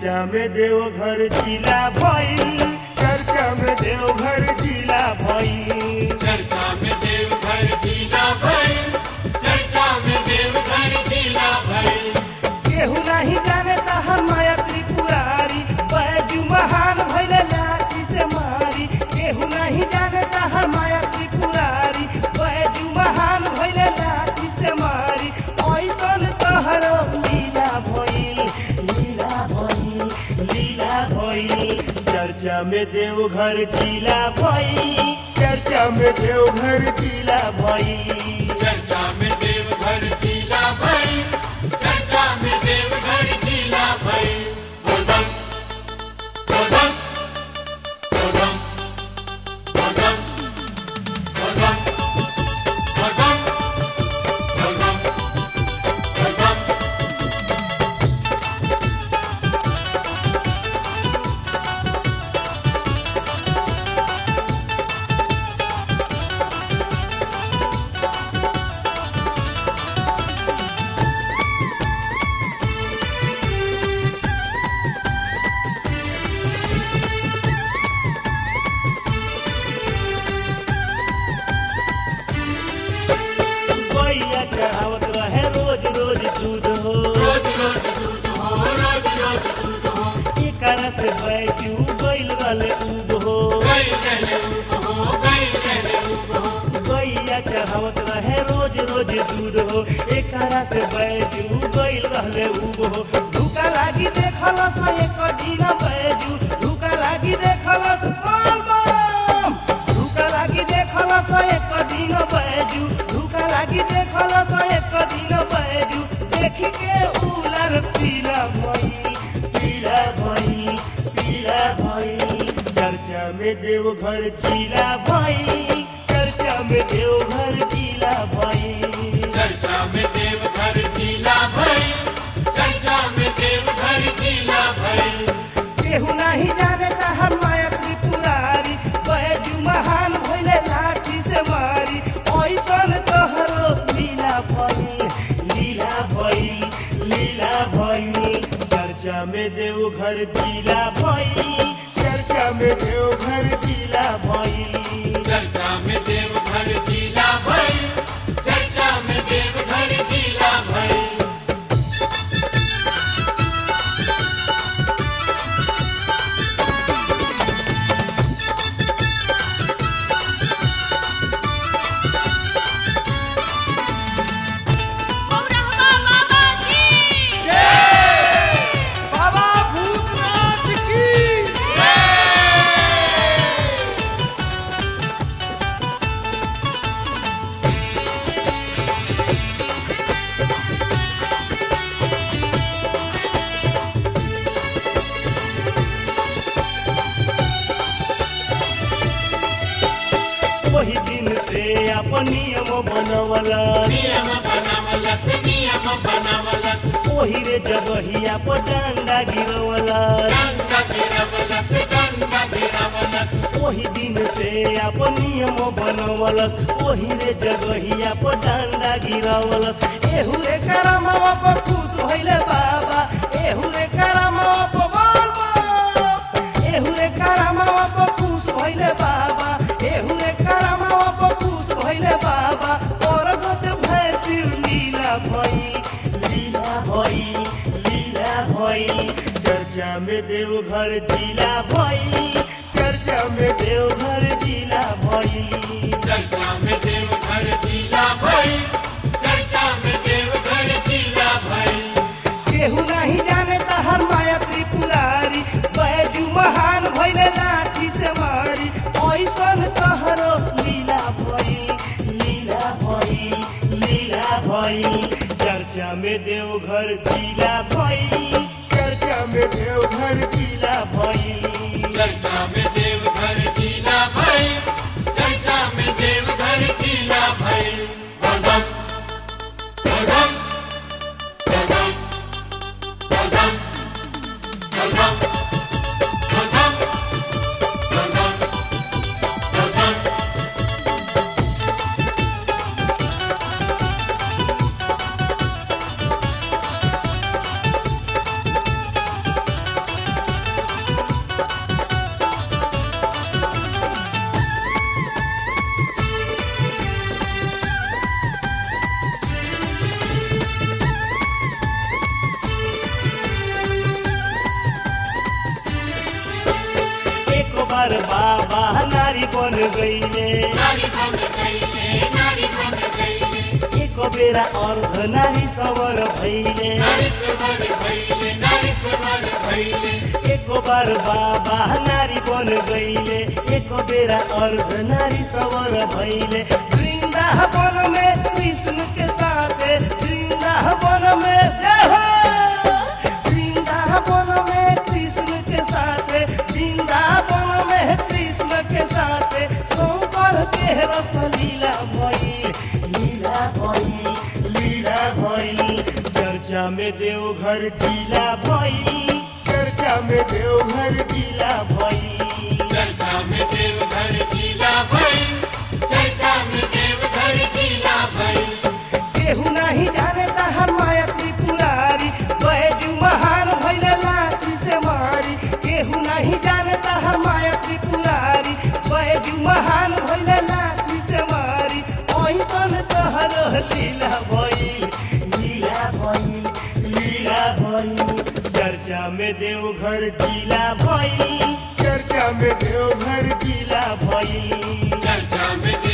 चर्चा में देवघर जिला भइल चर्चा में देवघर जिला भइल चर्चा में देवघर जिला भर चर्चा में देवघर जिला भर केहू नहीं जाने तहर माया त्रिपुरारी बैजू महान भइले लाठी से मारी केहू नहीं जाने तहर माया त्रिपुरारी बैजू महान भइले लाठी से मारी ऐसन तहर लीला भइल लीला भइल लीला भइल चर्चा में देवघर जिला भइल चर्चा में देवघर जिला भइल चर्चा में देवघर जिला भर चर्चा में देवघर जिला भर बोलबम बोलबम बोलबम बोलबम बोलबम बोलबम बोलबम बोलबम गैया चढ़ावत रहे रोज रोज दूध हो रोज रोज दूध हो रोज रोज दूध हो एकर से बैजू गइल रहले उब हो गई रहले उब हो गई रहले उब हो गैया चढ़ावत रहे रोज रोज दूध हो एकर से बैजू गइल रहले उब हो धुका लागी देखल स एक दिन बैजू धुका लागी देखल स बम बम धुका लागी देखल स एक दिन बैजू धुका लागी देखल स एक दिन बैजू देखी के उलर पीला भई पीला भई पीला भई चर्चा में देवघर जिला भई चर्चा में देवघर जिला भई चर्चा में देवघर जिला भर चर्चा में देवघर जिला भर केहू नहीं जाने तहर माया त्रिपुरारी बैजू महान भइले लाठी से मारी ऐसन तोहरो लीला भई लीला भई लीला भई चर्चा में देवघर जिला भई चर्चा में देवघर जिला भई चर्चा में देवघर जिला भर चर्चा में देवघर जिला भर रहमा बाबा की बाबा भूतनाथ की वही दिन से अपन नियम बनवला नियम बनावलस नियम बनावलस ओही रे जगहिया पर डंडा गिरवला गंगा गिरवलस गंगा गिरवलस ओही दिन से अपन नियम बनवलस ओही रे जगहिया पर डंडा गिरवलस एहू रे करमवा पर खुश भइले बाबा एहू रे करमवा पर बोल बोल एहू रे करमवा पर खुश भइले बाबा एहू रे करमवा पर खुश भइले बाबा और गोट भैंसी लीला भई लीला भई लीला भई चर्चा में देवघर जिला भई चर्चा में देवघर जिला भई चर्चा में देवघर जिला भर चर्चा में देवघर जिला भर केहू नहीं जाने तहर माया त्रिपुरारी बैजू महान भइले लाठी से मारी ऐसन तहरो लीला भई लीला भई लीला भई चर्चा में देवघर जिला भई चर्चा में देवघर जिला भई चर्चा में देवघर जिला भर चर्चा में देवघर जिला भर बोलबम बोलबम बोलबम बोलबम बोलबम बोलबम बोलबम बोलबम बार बाबा नारी बन गईले नारी बन गईले नारी बन गईले एक बेरा अर्ध नारी सवर भैले नारी सवर भइले नारी सवर भइले एक बार बाबा नारी बन गईले एक बेरा अर्ध नारी सवर भैले वृंदावन में कृष्ण के साथ वृंदावन में जय हो! वृंदावन में कृष्ण के साथ वृंदावन में कृष्ण के साथ शंकर के रस लीला भइल लीला भइल लीला भइल चर्चा में देवघर जिला भइल चर्चा में देवघर जिला भइल चर्चा में देवघर जिला भइल चर्चा में देवघर जिला भइल केहू नहीं जाने हर माया त्रिपुरारी बैजू महान भैले लाठी से मारी केहू नहीं जाने हर माया त्रिपुरारी बैजू महान भैले लाठी से मारी ऐसन तहर लीला भइल लीला भइल लीला भइल चर्चा में देवघर जिला भइल चर्चा में देवघर जिला भइल चर्चा में